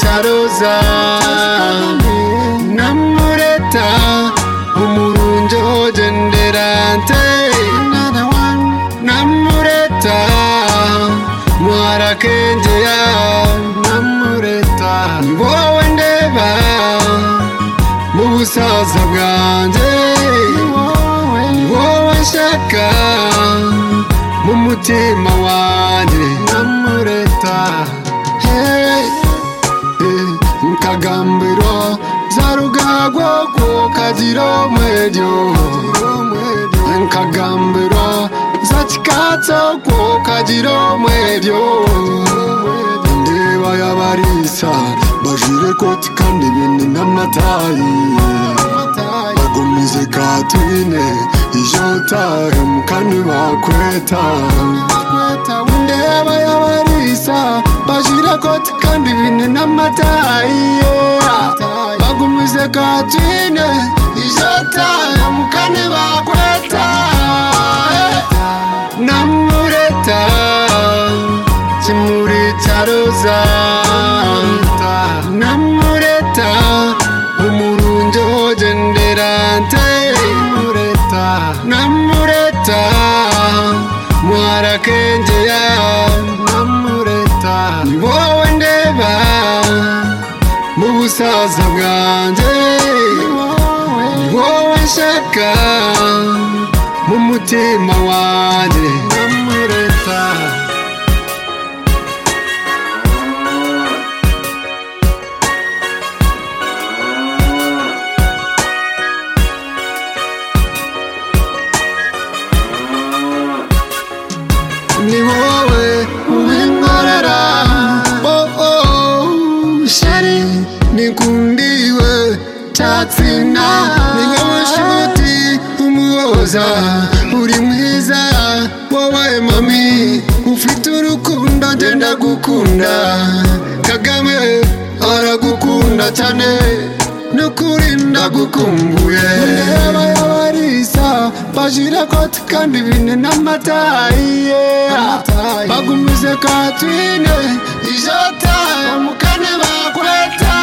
neza namureta umurungi hogendera nte namureta mwarakengeya namureta ni wowe ndeba mu busaza bwanjye ni wowe nshaka mu mutima wanjye namureta hey, hey, nkagambiro za rugagwa ku kagiro mwejo nkagambiro za kikatso ku kagiro mwejo ndeba yabarisa bajire koti kandi bini n'amatayi bagumize katine ijotahe mukani bakweta ndeba yabarisa bajire koti kandi bini n'amatayi bagumize katine ijotahe mukani bakweta namureta kimuri cya roza namureta umurungi hogendera nte namureta mwarakengeya namureta ni wowe ndeba mu busaza bwanjye ni wowe nshaka mu mutima wanjye namureta ni wowe ubinkorera oh, oh, shari nikundiwe tatsinda ni wowe nshuti umuhoza uri mwiza wowe mami ufite urukundo ngenda gukunda kagame aragukunda cyane no kurinda gukumbuye ndeba y'abarisa bajira koti kandi bine n'amatayi bagumize katwine ijota mukane bakweta